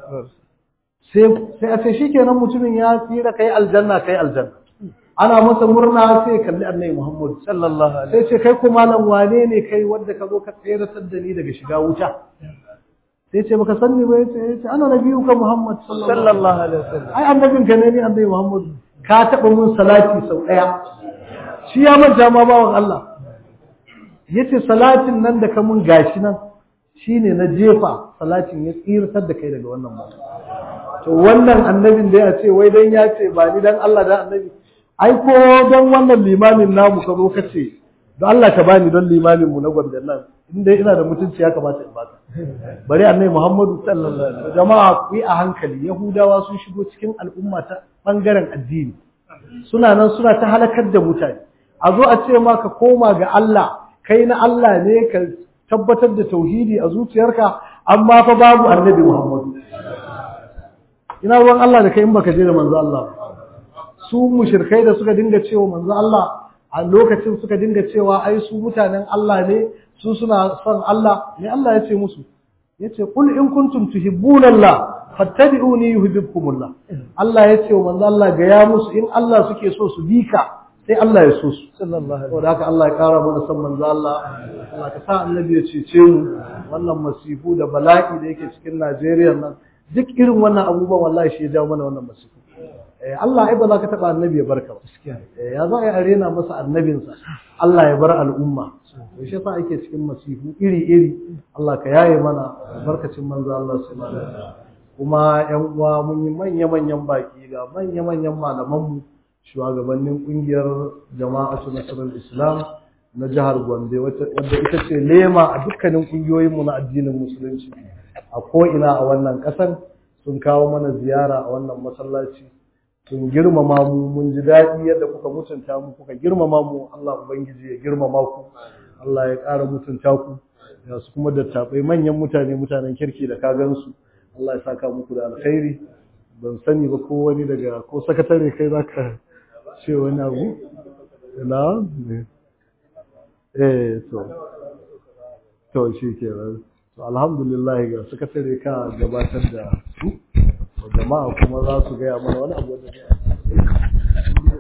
sai a sai shi kenan mutumin ya tsira kai aljanna kai aljanna ana masa murna sai ya kalli annabi Muhammad sallallahu alaihi sai ce kai kuma nan wane ne kai wanda ka zo ka tseratar da ni daga shiga wuta sai ce baka sanni ba yace yace ana nabiyuka Muhammad sallallahu alaihi wasallam ai annabin ka ne ni annabi Muhammad ka taba mun salati sau daya shi ya manta ma bawan Allah yace salatin nan da ka mun gashi nan shine na jefa salatin ya tsirtar da kai daga wannan mutum to wannan annabin da ya ce wai dan ya ce ba ni dan Allah da annabi ai ko don wannan limamin namu ka zo ka ce don Allah ka bani don limamin mu na gwamnati nan inda ina da mutunci ya kamata in baka bari annabi Muhammadu sallallahu alaihi wasallam jama'a ku yi a hankali yahudawa sun shigo cikin al'umma ta bangaren addini suna nan suna ta halakar da mutane a zo a ce ma ka koma ga Allah kai na Allah ne ka tabbatar da tauhidi a zuciyarka amma fa babu annabi Muhammadu ina ruwan Allah da kai in baka je da manzo Allah su mushrikai da suka dinga cewa manzo Allah a lokacin suka dinga cewa ai su mutanen Allah ne su suna son Allah ne Allah ya ce musu yace qul in kuntum tuhibbuna Allah fattabi'uni yuhibbukumullah Allah ya ce wa manzo Allah ga ya musu in Allah suke so su bika sai Allah ya so su sallallahu alaihi saboda haka Allah ya kara mana son manzo Allah Allah ka sa annabi ya cece mu wannan masifu da bala'i da yake cikin Najeriya nan duk irin wannan abubuwan wallahi shi ya jawo mana wannan masifu eh Allah ai ba za ka taba annabi ya barka ba eh ya za a yi arena masa annabinsa Allah ya bar al'umma to shi yasa ake cikin masifu iri iri Allah ka yaye mana barkacin manzo Allah sallallahu alaihi wasallam kuma yan uwa mun yi manya manyan baki ga manya manyan malaman mu shugabannin kungiyar jama'atu nasarar islam na jihar gombe wadda ita ce lema a dukkanin kungiyoyinmu na addinin musulunci a ko'ina a wannan ƙasar sun kawo mana ziyara a wannan masallaci sun girmama mu mun ji daɗi yadda kuka mutunta mu kuka girmama mu Allah ubangiji ya girmama ku Allah ya ƙara mutunta ku ya su kuma dattabai manyan mutane mutanen kirki da ka gansu Allah ya saka muku da alkhairi ban sani ba ko wani daga ko sakatare kai zaka ce wani abu na eh to to shi ke to alhamdulillah ga sakatare ka gabatar da su jama'a kuma za su gaya mana wani abu da